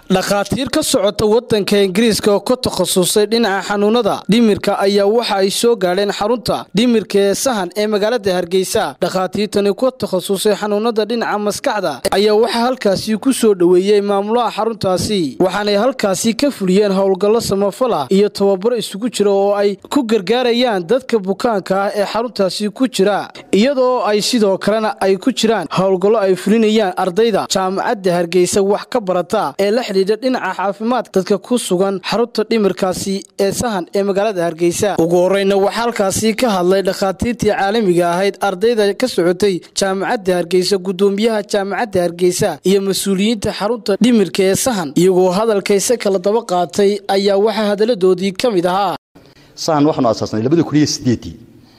dhakhaatiir ka socota wadanka ingiriiska oo ka takhasusay dhinaca xanuunada dhimirka ayaa waxa ay soo gaadheen xarunta dhimirka ee sahan ee magaalada hargeysa dhakhaatiirtani ku takhasusay xanuunada dhinaca maskaxda ayaa waxaa halkaasi ku soo dhoweeyey maamulaha xaruntaasi waxaanay halkaasi ka fuliyeen howlgallo samafala iyo tababaro isugu jira oo ay ku gargaarayaan dadka bukaanka ah ee xaruntaasi ku jira iyadoo ay sidoo kalena ay ku jiraan howlgallo ay fulinayaan ardayda jaamacadda hargeysa wax ka barata ee la xidhiidha dhinaca caafimaadka dadka ku sugan xarunta dhimirkaasi ee sahan ee magaalada hargeysa ugu horeyna waxaa halkaasi ka hadlay dhakhaatiirtii caalamiga ahayd ardayda ka socotay jaamacadda hargeysa gudoomiyaha jaamacadda hargeysa iyo mas-uuliyiinta xarunta dhimirka ee sahan iyagoo hadalkayse kala daba qaatay ayaa waxaa hadaladoodii ka mid ahaa sahan waxaanu asaasnay labada kun iyo sideedii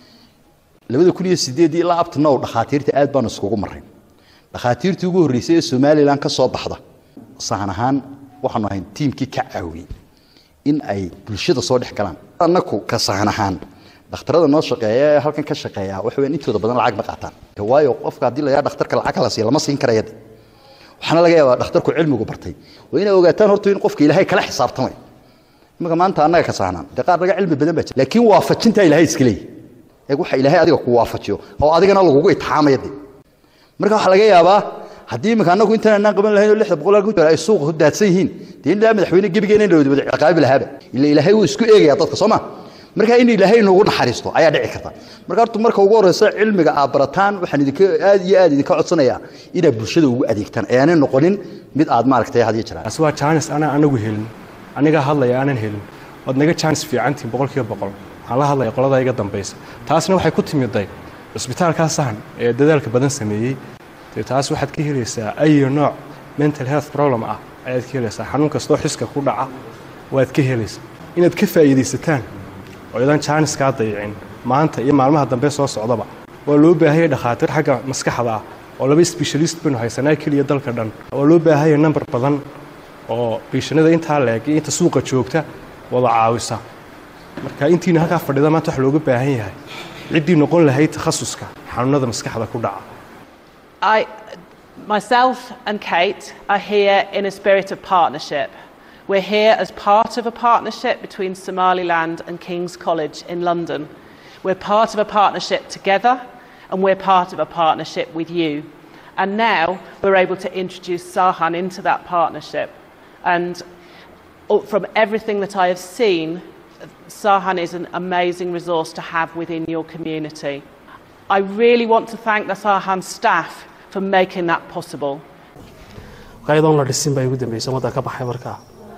labada kun iyo sideedii ilaa abtanow dhakhaatiirta aad baanu iskugu marray dhakhaatiirtii ugu horreysay ee somalilan ka soo baxda sahan ahaan waxaanu ahayn tiimkii ka caawiyey in ay bulshada soo dhex galaan annaku ka sahan ahaan dhakhtarada noo shaqeeya ee halkan ka shaqeeya waxa weyn intooda badan lacag ma qaataan waayo qofka haddii la yaa dhakhtarka lacag la siiya lama siin karaya waxaana laga yaabaa dhakhtarku cilmigu bartay waa inay ogaataan horta in qofka ilaahay kala xisaabtamay imika maanta annaga ka sahnaan dee qaar naga cilmi badan baa jira laakiin waafajintaa ilaahay iska leeyahy eeg waxa ilaahay adiga ku waafajiyo oo adigana lagugu itixaamaya de marka waxaa laga yaabaa haddii imika annagu intaan anaan qaban lahayn oo lixda boqol ku jira ay suuqa ku daadsan yihiin dee in ilaa madaxweyne gebigeena in la wada ciqaabi lahaaba ila ilaahay wuu isku eegaya dadka soo ma marka in ilaahay noogu naxariisto ayaa dhici karta marka horta marka ugu horreysa cilmiga aad barataan waxaan idinka aad iyo aad idinka codsanayaa inaad bulshada ugu adeegtaan ee aanay noqonin mid aad maaragtay had iyo jiraan taasi waa jaanis anaa anagu helin anigaa hadlaya aanan helin ood naga jaanis fiicantiin boqolkiiba boqol waxaan la hadlaya qolada iga dambaysa taasna waxay ku timiday cusbitaalkaa sahan ee dadaalka badan sameeyey dee taas waxaad ka helaysaa ayo nooc mental health problem ah ayaad ka helaysaa xanuun kastoo xiska ku dhaca waad ka helaysaa inaad ka faa'iidaysataan oo idan jaanis kaa dayicin maanta iyo maalmaha dambe soo socdaba waa loo baahaya dhakhaatiir xagga maskaxda ah oo laba sbeshalist baynu haysanaa keliya dalka dhan waa loo baahaya namber badan oo biishanada intaa leeg iyo inta suuqa joogta wada caawisa marka intiina halkaa fadhida maanta wax looga baahan yahay ciddii noqon lahayd takhasuska xanuunada maskaxda ku dhaca I, myself and Kate are here in a spirit of partnership. We're here as part of a partnership between Somaliland and King's College in London. We're part of a partnership together and we're part of a partnership with you. And now we're able to introduce Sahan into that partnership. And from everything that I have seen, Sahan is an amazing resource to have within your community. I really want to thank the Sahan staff for making that possible. qaydoon la dhisin baa igu dambeysay waddan ka baxay markaa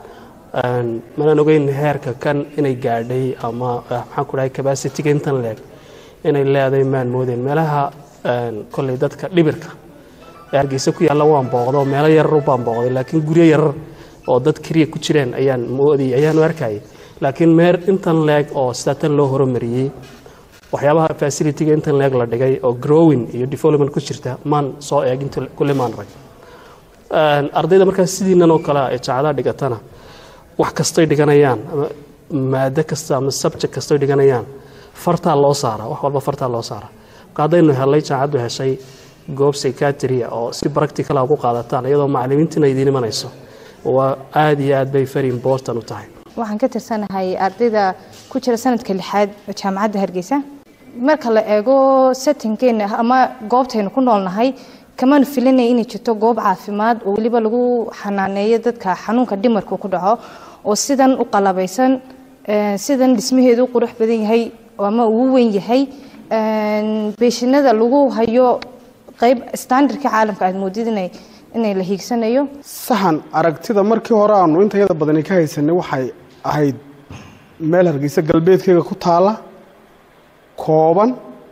manaan ogeyn heerka kan inay gaadhay ama maxaan ku dhahay cabacity-ga intan leeg inay leedahay maan moodeen meelaha kolley dadka dhibirka ee hargeysa ku yaalla waan booqdo meelo yarar baan booqday laakiin guryo yarar oo dad keliya ku jireen ayaan moodayay ayaanu arkayay laakiin meer intan leeg oo sidaa tan loo horumariyey waxyaabaha facility-ga intan leeg la dhigay oo growing iyo development ku jirta maan soo eeg inta kulle maan rag ardayda markaas sidiinan oo kale ee jaacadaha dhigatana wax kastay dhiganayaan ama maado kasta ama subject kastay dhiganayaan fartaa loo saara wax walba fartaa loo saara marka haddaynu helay jaacaddu heshay goob psychiatria oo si practicala ugu qaadataan iyadoo macallimiintiina idiin imanayso waa aad iyo aad bay very important u tahay waxaan ka tirsanahay ardayda ku jira sanadka lixaad oo jaamacadda hargeysa marka la eego settingkeena ama goobtaynu ku noolnahay kamaanu filinaya inay jirto goob caafimaad oo weliba lagu xanaaneeyo dadka xanuunka dhimarka ku dhaco oo sidan u qalabaysan sidan dhismaheedu u qurux badan yahay ama uu weyn yahay beeshinada lagu hayo qayb standardka caalamka aad moodid inay inay la hiigsanayo sahan aragtida markii hore aanu intayada badani ka haysanay waxay ahayd meel hargeysa galbeedkeega ku taala kooban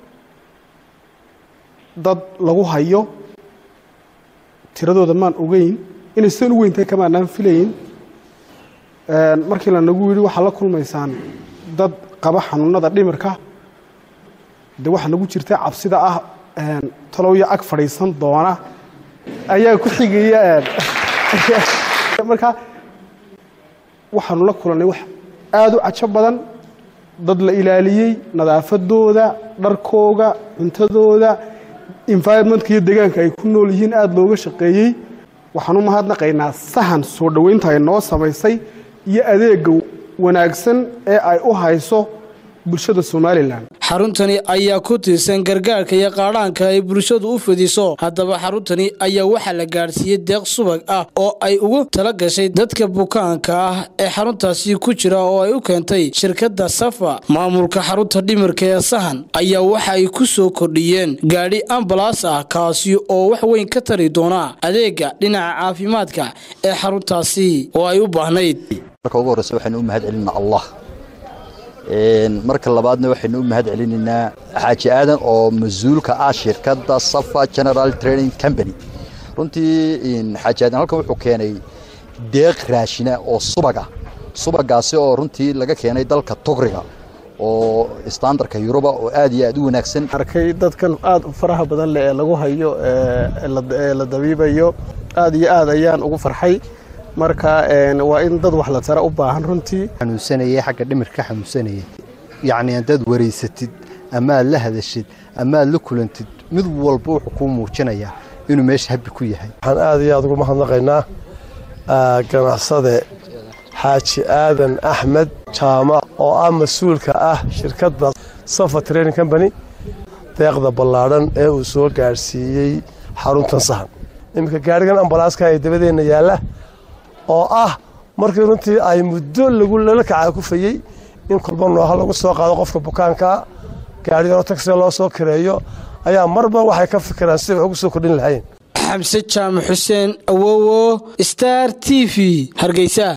dad lagu hayo tiradooda maan ogeyn inay sidan u weyntahay kamaanaan filayn markii lanagu yidhi waxaa la kulmaysaan dad qaba xanuunada dhimirka de waxaa nagu jirta cabsida ah talowya ag fadhiisan doona ayaa ku xigaya marka waxaanu la kulannay wax aada u cajo badan dad la ilaaliyey nadaafadooda dharkooga cuntadooda environmentka iyo deegaanka ay ku nool yihiin aada looga shaqeeyey waxaan u mahadnaqaynaa sahan soo dhoweynta ay noo samaysay iyo adeega wanaagsan ee ay u hayso bulshada somalilan xaruntani ayaa ku tiirsan gargaarka iyo qaadhaanka ay bulshadu u fidiso haddaba xaruntani ayaa waxaa la gaadhsiiyey deeq subag ah oo ay ugu tala gashay dadka bukaanka ah ee xaruntaasi ku jira oo ay u keentay shirkadda safa maamulka xarunta dhimirka ee sahan ayaa waxa ay ku soo kordhiyeen gaadhi ambalaas ah kaasi oo wax weyn ka tari doona adeega dhinaca caafimaadka ee xaruntaasi oo ay u baahnayd marka ugu horreysa waxaynu u mahad celinaa allah marka labaadna waxaynu u mahad celinaynaa xaaji aadan oo mas-uulka ah shirkadda safa general training company runtii xaaji aadan halkan wuxuu keenay deeq raashina oo subaga subagaasi oo runtii laga keenay dalka togriga oo standarka yuruba oo aad iyo aad u wanaagsan arkay dadkan aad u faraha badan leh ee lagu hayo ee la dabiibayo aad iyo aad ayaan ugu farxay marka waa in dad wax la tara u baahan runtii xanuunsanayay xagga dhimirka ka xanuunsanayay yacni haddaad waraysatid amaad la hadashid amaad la kulantid mid walba wuxuu kuu muujinayaa inuu meesha habbi ku yahay waxaan aad iyo aad ugu mahadnaqaynaa ganacsade xaaji aadan axmed jaamac oo ah mas-uulka ah shirkadda safa training company deeqda ballaadhan ee uu soo gaadhsiiyey xaruntan sahan iminka gaadhigan ambalaaska ee dabadeenna yaalla oo ah markii runtii ay muddo lagu lala kacaa kufayey in kolba nooha lagu soo qaado qofka bukaankaa gaadhigano tagsiga loo soo kareeyo ayaa marba waxay ka fikiraan siday wax ugu soo kordhin lahayn xamse jaamac xuseen awowo star t v hargeysa